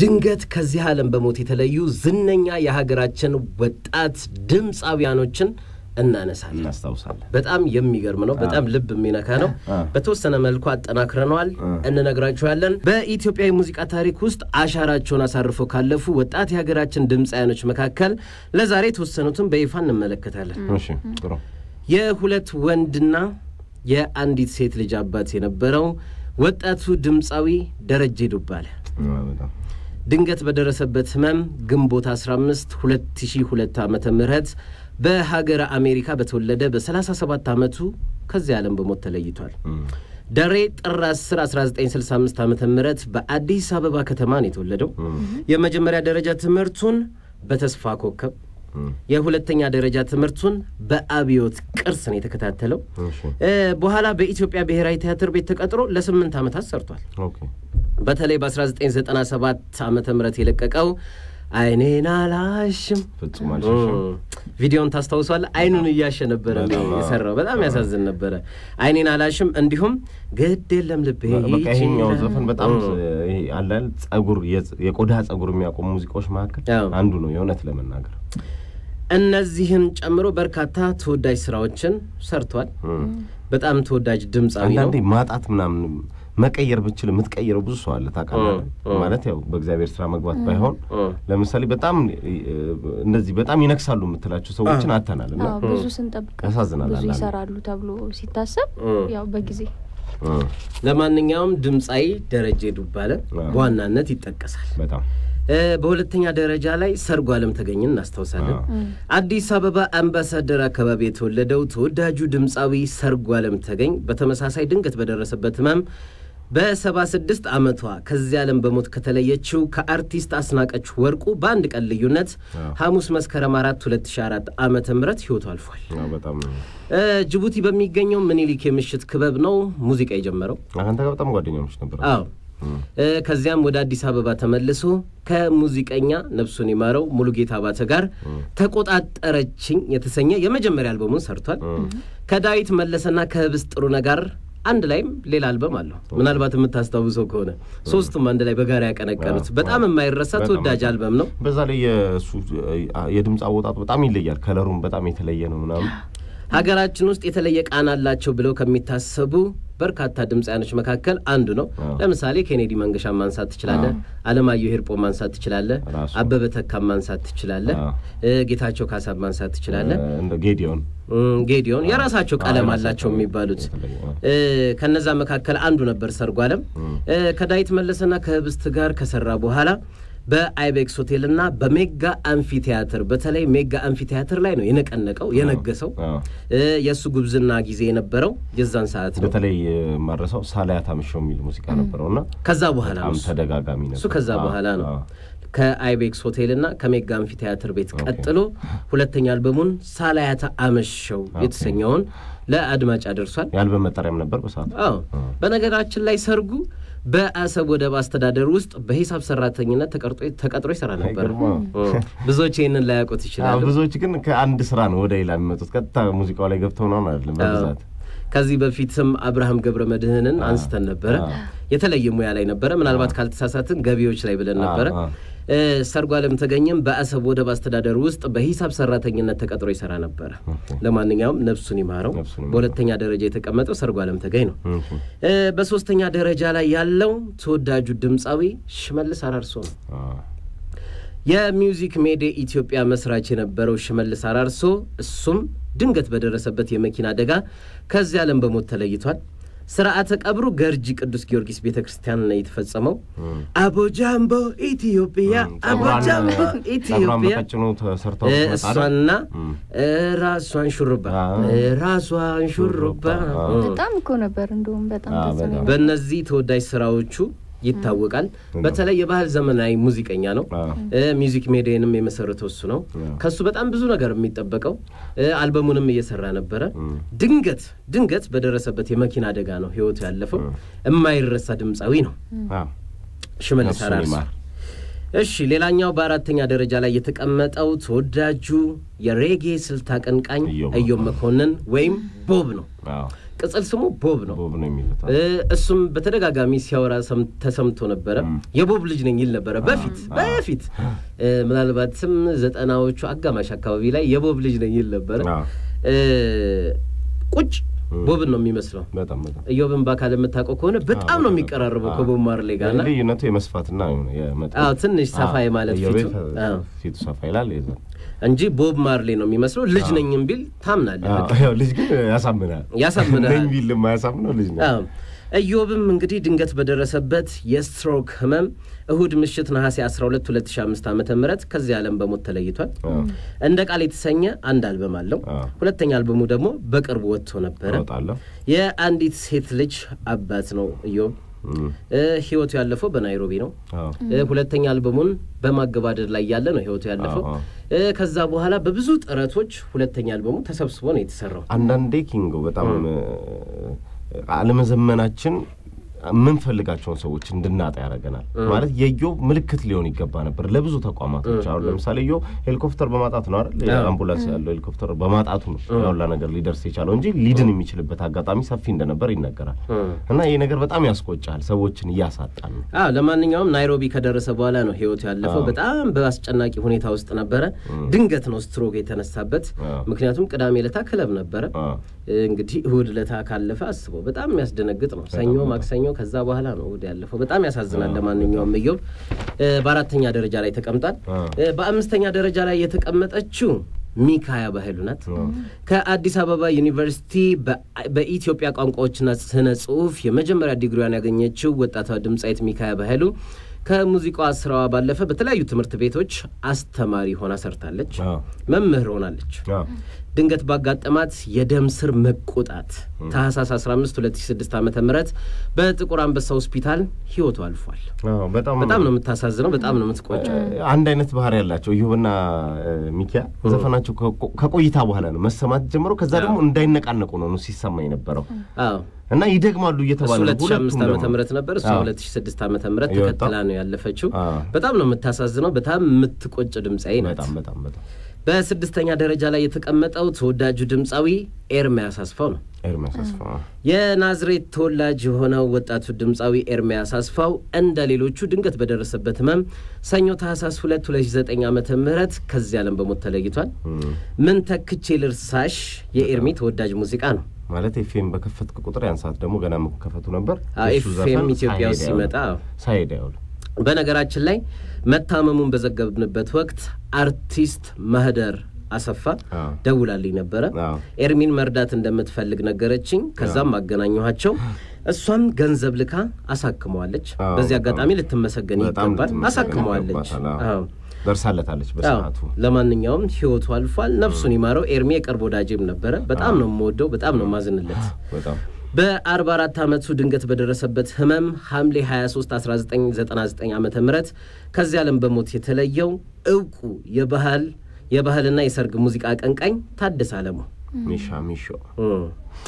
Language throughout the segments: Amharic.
ድንገት ከዚህ ዓለም በሞት የተለዩ ዝነኛ የሀገራችን ወጣት ድምፃውያኖችን እናነሳለን። እናስታውሳለን። በጣም የሚገርም ነው። በጣም ልብ የሚነካ ነው። አ። በተወሰነ መልኩ አጠናክረነዋል፣ እንነግራችኋለን። በኢትዮጵያ የሙዚቃ ታሪክ ውስጥ አሻራቸውን አሳርፈው ካለፉ ወጣት የሀገራችን ድምፃውያኖች መካከል ለዛሬ የተወሰኑትን በይፋ እንመለከታለን። እሺ ጥሩ የሁለት ወንድና የአንዲት ሴት ልጅ አባት የነበረው ወጣቱ ድምፃዊ ደረጀ ዱባለ አ፣ በጣም ድንገት በደረሰበት ህመም ግንቦት 15 2002 ዓመተ ምህረት በሀገረ አሜሪካ በተወለደ በ37 ዓመቱ ከዚህ ዓለም በሞት ተለይቷል። እም፣ ደሬ ጥር 10 1965 ዓ ም በአዲስ አበባ ከተማ ነው የተወለደው። የመጀመሪያ ደረጃ ትምህርቱን በተስፋ ኮከብ፣ እም፣ የሁለተኛ ደረጃ ትምህርቱን በአብዮት ቅርስ ነው የተከታተለው። እሺ እ፣ በኋላ በኢትዮጵያ ብሔራዊ ቲያትር ቤት ተቀጥሮ ለስምንት ዓመታት ሰርቷል። ኦኬ በተለይ በ1997 ዓመተ ምህረት የለቀቀው አይኔን አላሽም ፍጹም አልሸሸም። ቪዲዮን ታስታውሷል? አይኑን እያሸ ነበረ በጣም አዎ። የሰራው። በጣም ያሳዝን ነበረ። አይኔን አላሽም፣ እንዲሁም ግድ የለም ልቤ በቃ ይሄኛው ይችላል። ዘፈን በጣም እ። ይሄ አለ አይደል ጸጉር የጽ- የቆዳ ጸጉር የሚያቆሙ ሙዚቃዎች መካከል አዎ። አንዱ ነው የእውነት ለመናገር እነዚህን ጨምሮ በርካታ ተወዳጅ ስራዎችን ሰርቷል። እም። በጣም ተወዳጅ ድምፃዊ ነው። አንዳንዴ ማጣት ምናምን መቀየር ብችል የምትቀይረው ብዙ ሰው አለ ታውቃለህ። እ፣ እ። ማለት ያው በእግዚአብሔር ስራ መግባት ባይሆን እ። ለምሳሌ በጣም እ፣ እንደዚህ በጣም ይነክሳሉ የምትላቸው ሰዎችን አተናል እና አዎ፣ ብዙ ስንጠብቅ ያሳዝናል ብዙ አንዳንዴ። ይሰራሉ ተብሎ ሲታሰብ እ። ያው በጊዜ እ፣ ለማንኛውም ድምፃዊ ደረጀ ዱባለ አዎ። በዋናነት ይጠቀሳል። በጣም እ፣ በሁለተኛ ደረጃ ላይ ሰርጉ አለም ተገኝን እናስታውሳለን። አዎ። አዲስ አበባ አምባሳደር አካባቢ የተወለደው ተወዳጁ ድምፃዊ ሰርጉ አለም ተገኝ በተመሳሳይ ድንገት በደረሰበት ህመም በሰባ ስድስት ዓመቷ ከዚህ ዓለም በሞት ከተለየችው ከአርቲስት አስናቀች ወርቁ በአንድ ቀን ልዩነት አዎ። ሐሙስ መስከረም አራት 2004 ዓመተ ምህረት ህይወቱ አልፏል። አዎ፣ በጣም እ፣ ጅቡቲ በሚገኘው ምኒልክ የምሽት ክበብ ነው ሙዚቃ የጀመረው። አንተ ጋር በጣም ጓደኛሞች ነበር። አዎ እ፣ ከዚያም ወደ አዲስ አበባ ተመልሶ ከሙዚቀኛ ነፍሱን ይማረው ሙሉጌታ አባተ ጋር ተቆጣጠረችኝ የተሰኘ የመጀመሪያ አልበሙን ሰርቷል። ከዳዊት መለሰና ከህብስት ጥሩነህ ጋር አንድ ላይም ሌላ አልበም አለው። ምናልባት የምታስታውሰው ከሆነ ሶስቱም አንድ ላይ በጋራ ያቀነቀኑት በጣም የማይረሳ በጣም ተወዳጅ አልበም ነው። በዛ ላይ የእሱ የድምፅ አወጣጡ በጣም ይለያል። ከለሩም በጣም የተለየ ነው ምናምን ሀገራችን ውስጥ የተለየ ቃና አላቸው ብለው ከሚታሰቡ በርካታ ድምፃያኖች መካከል አንዱ ነው። አዎ። ለምሳሌ ኬኔዲ መንገሻ ማንሳት ትችላለህ። አለማየሁ ሂርጶ ማንሳት ትችላለህ። ራሱ። አበበ ተካም ማንሳት ትችላለህ። አዎ። እ፣ ጌታቸው ካሳ ማንሳት ትችላለህ። እ፣ እንደ ጌዲዮን እም፣ ጌዲዮን የራሳቸው አዎ፣ ቀለም የራሳቸው አላቸው የሚባሉት የተለየ፣ አዎ። እ፣ ከነዛ መካከል አንዱ ነበር ሰርጉ አለም። እ፣ ከዳዊት መለሰና ከህብስት ጋር ከሰራ በኋላ በአይቤክስ ሆቴልና በሜጋ አምፊ ቲያትር በተለይ ሜጋ አምፊ ቲያትር ላይ ነው የነቀነቀው የነገሰው። አዎ። እ፣ የእሱ ጉብዝና ጊዜ የነበረው የዛን ሰዓት ነው። በተለይ ማረሳው ሳላያት አምሸው የሚል ሙዚቃ ነበረው እና ከዛ በኋላ ነው በጣም እሱ። ተደጋጋሚ ነበር። እሱ ከዛ አዎ፣ በኋላ ነው አዎ። ከአይቤክስ ሆቴልና ከሜጋ አምፊ ቲያትር ቤት ቀጥሎ ሁለተኛ አልበሙን ሳላያተ አመሸው የተሰኘውን ለአድማጭ አደርሷል። የአልበም መጠሪያም ነበር በሰዓቱ። አዎ በነገራችን ላይ ሰርጉ በአሰብ ወደብ አስተዳደር ውስጥ በሂሳብ ሰራተኝነት ተቀርጦ- ተቀጥሮ ይሰራ ነበር። አይገርምም? እ፣ ብዙዎች ይህንን ላያውቁት አዎ፣ ይችላሉ። ብዙዎች ግን ከአንድ ስራ ነው ወደ ሌላ የሚመጡት። ቀጥታ ሙዚቃው ላይ ገብተው ነው አይደለም በብዛት ከዚህ በፊትም አብርሃም ገብረ መድህንን አንስተን ነበረ። አዎ። የተለየ ሙያ ላይ ነበረ። ምናልባት ካልተሳሳትን ገቢዎች ላይ ብለን ነበረ። አዎ። እ፣ ሰርጉ አለም ተገኘም በአሰብ ወደብ አስተዳደር ውስጥ በሂሳብ ሰራተኝነት ተቀጥሮ ይሰራ ነበረ። ለማንኛውም ነፍሱን ይማረው። ነፍሱን ይማረው። በሁለተኛ ደረጃ የተቀመጠው ሰርጉ አለም ተገኝ ነው። እሺ። እ፣ በሶስተኛ ደረጃ ላይ ያለው ተወዳጁ ድምፃዊ ሽመልስ አራርሶ ነው። አዎ። የሚውዚክ ሜዴ ኢትዮጵያ መስራች የነበረው ሽመልስ አራርሶ እሱም ድንገት በደረሰበት የመኪና አደጋ ከዚህ ዓለም በሞት ተለይቷል። ስርዓተ ቀብሩ ገርጂ ቅዱስ ጊዮርጊስ ቤተ ክርስቲያን ነው የተፈጸመው። አቦጃምቦ ኢትዮጵያ፣ አቦጃምቦ ጸጉሯን ኢትዮጵያ በቀጭኑ ተሰርተው እ፣ መጣ አይደል? እሷና እም። እ፣ ራሷን ሹሩባ አዎ። እ፣ ራሷን ሹሩባ አዎ። እ። በጣም እኮ ነበር እንደውም በጣም አዎ፣ ደስ በጣም። የሚል በእነዚህ ተወዳጅ ስራዎቹ ይታወቃል። በተለይ የባህል ዘመናዊ ሙዚቀኛ ነው። አዎ። እ፣ ሚውዚክ ሜዲየንም የመሰረተው እሱ ነው። አዎ። ከሱ በጣም ብዙ ነገር የሚጠበቀው እ፣ አልበሙንም እየሰራ ነበረ። ድንገት ድንገት በደረሰበት የመኪና አደጋ ነው ህይወቱ ያለፈው። የማይረሳ ድምፃዊ ነው አዎ። ሽመልስ ነፍሱን አራርሶ። ይማር። እሺ ሌላኛው በአራተኛ ደረጃ ላይ የተቀመጠው ተወዳጁ የሬጌ ስልት አቀንቃኝ ኢዮብ ኢዮብ መኮንን ወይም ቦብ ነው። አዎ። ቅጽል ስሙ ቦብ ነው። ቦብ ነው የሚሉት እ፣ እሱም በተደጋጋሚ ሲያወራ ሰም- ተሰምቶ ነበረ። የቦብ ልጅ ነኝ ይል ነበረ በፊት በፊት እ፣ ምናልባትም ዘጠናዎቹ አጋማሽ አካባቢ ላይ የቦብ ልጅ ነኝ ይል ነበረ። አዎ። እ፣ ቁጭ ቦብን ነው የሚመስለው። በጣም በጣም እዮብን በአካል የምታውቀው ከሆነ በጣም ነው የሚቀራረበው ከቦብ ማርሌ ጋር እና ልዩነቱ የመስፋትና የመጠን አዎ ትንሽ ሰፋ አዎ፣ የማለት ኢዮቤ ፊቱ አዎ። ፊቱ ሰፋ ይላል የዛ እንጂ ቦብ ማርሌ ነው የሚመስለው። ልጅ ነኝም ቢል ታምናለህ። አዎ፣ በቃ ያው ልጅ ግን ያሳምናል ያሳምናል። ነኝ ቢል የማያሳምነው ልጅ ነው አዎ። ኢዮብም እንግዲህ ድንገት በደረሰበት የስትሮክ ህመም እሁድ ምሽት ነሐሴ 12 2005 ዓ ም ከዚህ ዓለም በሞት ተለይቷል። እንደ ቃል የተሰኘ አንድ አልበም አለው። አዎ። ሁለተኛ አልበሙ ደግሞ በቅርቡ ወጥቶ ነበረ። እወጣለሁ የአንዲት ሴት ልጅ አባት ነው ኢዮብ። እም፣ እ፣ ህይወቱ ያለፈው በናይሮቢ ነው። አዎ እ፣ ሁለተኛ አልበሙን በማገባደድ ላይ ያለ ነው ህይወቱ ያለፈው። አዎ፣ እ፣ ከዛ በኋላ በብዙ ጥረቶች ሁለተኛ አልበሙ ተሰብስቦ ነው የተሰራው። አንዳንዴ ኪንጎ በጣም አለመዘመናችን የምንፈልጋቸውን ሰዎች እንድናጣ ያደርገናል። ማለት የኢዮብ ምልክት ሊሆን ይገባ ነበር ለብዙ ተቋማቶች። አሁን ለምሳሌ ኢዮብ ሄሊኮፕተር በማጣት ነው አይደል? አምቡላንስ ያለው ሄሊኮፕተር በማጣቱ ነው ያውላ ነገር ሊደርስ የቻለው እንጂ ሊድን የሚችልበት አጋጣሚ ሰፊ እንደነበር ይነገራል። እና ይህ ነገር በጣም ያስቆጫል፣ ሰዎችን እያሳጣን ነው። አዎ ለማንኛውም ናይሮቢ ከደረሰ በኋላ ነው ህይወቱ ያለፈው። በጣም በአስጨናቂ ሁኔታ ውስጥ ነበረ። ድንገት ነው ስትሮክ የተነሳበት። አዎ። ምክንያቱም ቅዳሜ ለታ ክለብ ነበረ። አዎ። እንግዲህ እሁድ ለታ ካለፈ አስበው በጣም የሚያስደነግጥ ነው። ሰኞ፣ ማክሰኞ ከዛ በኋላ ነው እሁድ ያለፈው። በጣም ያሳዝናል። ለማንኛውም ኢዮብ እ፣ በአራተኛ ደረጃ ላይ ተቀምጧል። አዎ። እ፣ በአምስተኛ ደረጃ ላይ የተቀመጠችው ሚካያ ባህሉ ናት። ከአዲስ አበባ ዩኒቨርሲቲ በ- በኢትዮጵያ ቋንቋዎችና ስነ ጽሁፍ የመጀመሪያ ዲግሪዋን ያገኘችው ወጣቷ ድምፃዊት ሚካያ ባህሉ ከሙዚቃዋ ስራዋ ባለፈ በተለያዩ ትምህርት ቤቶች አስተማሪ ሆና ሰርታለች። አዎ። መምህር ሆናለች። አዎ። ድንገት ባጋጠማት የደም ስር መቆጣት ታህሳስ 15 2006 ዓ ም በጥቁር አንበሳ ሆስፒታል ህይወቱ አልፏል። አዎ፣ በጣም በጣም ነው የምታሳዝነው። በጣም ነው የምትቆጨው። አንድ አይነት ባህሪ ያላቸው ኢዮብና እ፣ ሚኪያ ዘፈናቸው ከቆ- ከቆይታ በኋላ ነው መሰማት ጀምሮ። ከዛ ደግሞ እንዳይነቃነቁ ነው ነው ሲሰማ የነበረው አዎ እና ይደግማሉ እሱ እየተባለ ነው 2005 ሁለቱም ዓመተ ደግሞ። ምህረት ነበር። እሷ አዎ። 2006 ዓመተ ምህረት የወጣው? ተከትላ ነው ያለፈችው። አዎ። በጣም ነው የምታሳዝነው። በጣም የምትቆጭ ድምፃዊ ናት። በጣም በጣም በጣም በስድስተኛ ደረጃ ላይ የተቀመጠው ተወዳጁ ድምፃዊ ኤርሚያስ አስፋው ነው። ኤርሚያስ አስፋ የናዝሬት ተወላጅ የሆነው ወጣቱ ድምፃዊ ኤርሚያስ አስፋው እንደ ሌሎቹ ድንገት በደረሰበት ህመም ሰኞ ታህሳስ 2 2009 ዓመተ ምህረት ከዚህ ዓለም በሞት ተለይቷል። ምን ተክቼ ልርሳሽ የኤርሚ ተወዳጅ ሙዚቃ ነው። ማለት ኤፍኤም በከፈትክ ቁጥር ያን ሰዓት ደግሞ ገና መከፈቱ ነበር። አዎ፣ የእሱ ኤፍኤም ዘፈን ኢትዮጵያ ውስጥ ሳይሄድ ሲመጣ አይውልም። ሳይሄድ አይውልም። በነገራችን ላይ መታመሙን በዘገብንበት ወቅት አርቲስት ማህደር አሰፋ አዎ። ደውላልኝ ነበረ። አዎ። ኤርሚን መርዳት እንደምትፈልግ ነገረችኝ። ከዛም አገናኘኋቸው። እሷም ገንዘብ ልካ አሳክመዋለች። አዎ፣ በዚህ በጣም- አጋጣሚ ልትመሰገን በጣም ይገባል። ልትመሰገን አሳክመዋለች። ይገባታል። አዎ። አዎ። ደርሳለታለች አዎ። በሰዓቱ። ለማንኛውም ህይወቱ አልፏል። ነፍሱን ይማረው። ኤርሚ የቅርብ ወዳጄም ነበረ። በጣም ነው የምወደው፣ በጣም ነው ማዝንለት። በጣም በ44 ዓመቱ ድንገት በደረሰበት ህመም ሐምሌ 23 1999 ዓ ም ከዚህ ዓለም በሞት የተለየው እውቁ የባህል የባህልና የሰርግ ሙዚቃ አቀንቃኝ ታደሰ አለሙ ሚሻ ሚሾ እም።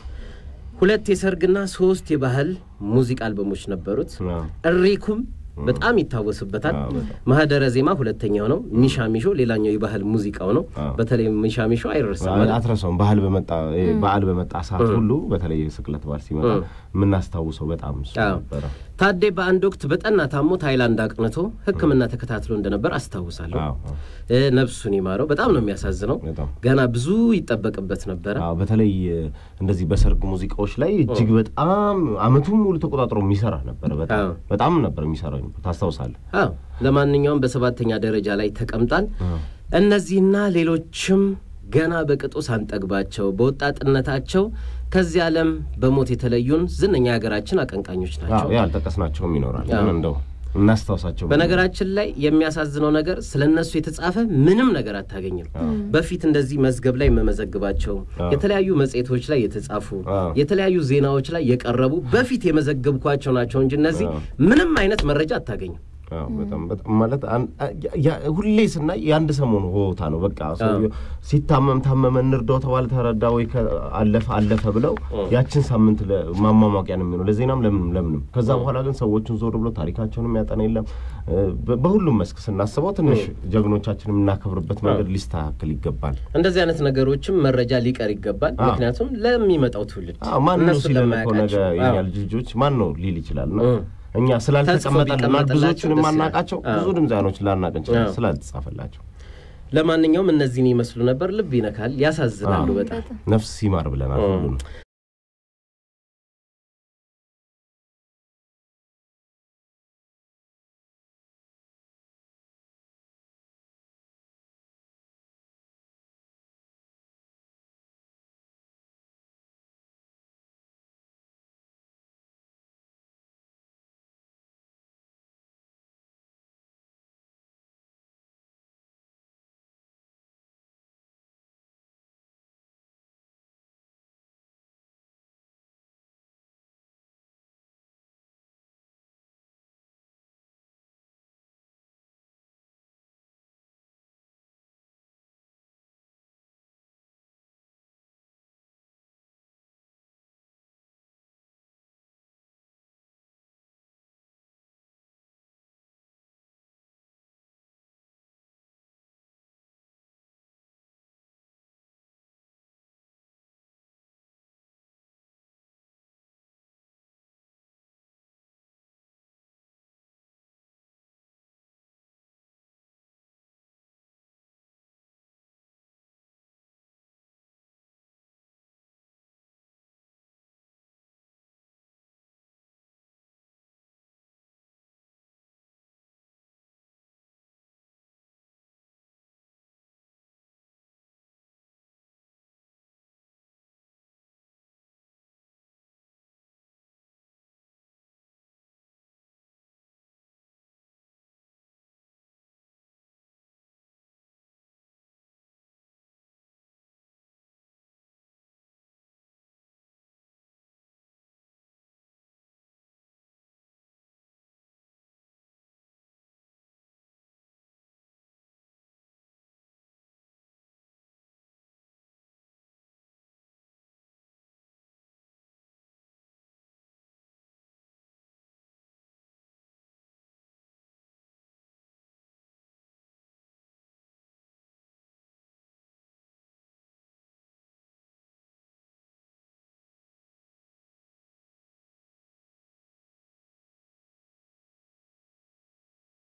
ሁለት የሰርግና ሶስት የባህል ሙዚቃ አልበሞች ነበሩት። አዎ። እሪኩም በጣም ይታወስበታል። አዎ፣ በጣም። ማህደረ ዜማ ሁለተኛው ነው። ሚሻ ሚሾ ሌላኛው የባህል ሙዚቃው ነው። አዎ። በተለይ ሚሻ ሚሾ አይረሳም ማለት አትረሳውም። ባህል በመጣ በዓል በመጣ ሰዓት ሁሉ በተለይ የስቅለት በዓል ሲመጣ የምናስታውሰው በጣም እሱ አዎ። ነበረ። ታዴ በአንድ ወቅት በጠና ታሞ ታይላንድ አቅንቶ ሕክምና ተከታትሎ እንደነበር አስታውሳለሁ። አዎ፣ አዎ። እ፣ ነፍሱን ይማረው። በጣም ነው የሚያሳዝነው። በጣም ገና ብዙ ይጠበቅበት ነበረ። አዎ በተለይ እ፣ እንደዚህ በሰርግ ሙዚቃዎች ላይ እጅግ በጣም አመቱን ሙሉ ተቆጣጥሮ የሚሰራ ነበረ። በጣም አዎ። በጣም ነበር የሚሰራው ታስታውሳለህ? አዎ ለማንኛውም በሰባተኛ ደረጃ ላይ ተቀምጧል። እነዚህና ሌሎችም ገና በቅጡ ሳንጠግባቸው በወጣትነታቸው ከዚህ ዓለም በሞት የተለዩን ዝነኛ የሀገራችን አቀንቃኞች ናቸው። አዎ ያልጠቀስናቸውም ይኖራል። አዎ። ግን እንደው እናስታውሳቸው። በነገራችን ላይ የሚያሳዝነው ነገር ስለ እነሱ የተጻፈ ምንም ነገር አታገኝም። በፊት እንደዚህ መዝገብ ላይ የመመዘግባቸው የተለያዩ መጽሔቶች ላይ የተጻፉ አዎ። የተለያዩ ዜናዎች ላይ የቀረቡ በፊት የመዘገብኳቸው ናቸው እንጂ እነዚህ አዎ። ምንም አይነት መረጃ አታገኝም። አዎ በጣም በጣም ማለት አን- ያ- ያ- ሁሌ ስናይ የአንድ ሰሞኑ ሆታ ነው። በቃ ሰውዬው ሲታመም ታመመ እንርዳው ተባለ ተረዳ ወይ ከ- አለፈ አለፈ ብለው ያችን ሳምንት ለ- ማሟሟቂያ ነው የሚሆነው ለዜናም ለምንም ለምንም። ከዛ በኋላ ግን ሰዎቹን ዞር ብሎ ታሪካቸውን የሚያጠና የለም። እ፣ በ- በሁሉም መስክ ስናስበው ትንሽ ጀግኖቻችን የምናከብርበት መንገድ ሊስተካከል ይገባል። እንደዚህ አይነት ነገሮችም መረጃ ሊቀር ይገባል። አዎ። ምክንያቱም ለሚመጣው ትውልድ አዎ ማን ነው እነሱን ሲለን እኮ ነገ ለማያውቃቸው። የኛ አዎ። ልጅ ልጆች ማን ነው ሊል ይችላል ነው እ። እኛ ስላልተቀመጠልን ቢቀመጥላቸው ብዙዎቹን ደስ ይላል። የማናውቃቸው አዎ። ብዙ ድምፃኖች ላናቅ እንችላለን አዎ። ስላልተጻፈላቸው ለማንኛውም እነዚህን ይመስሉ ነበር። ልብ ይነካል፣ ያሳዝናሉ አዎ። በጣም በጣም ነፍስ ይማር ብለናል እ። ሁሉንም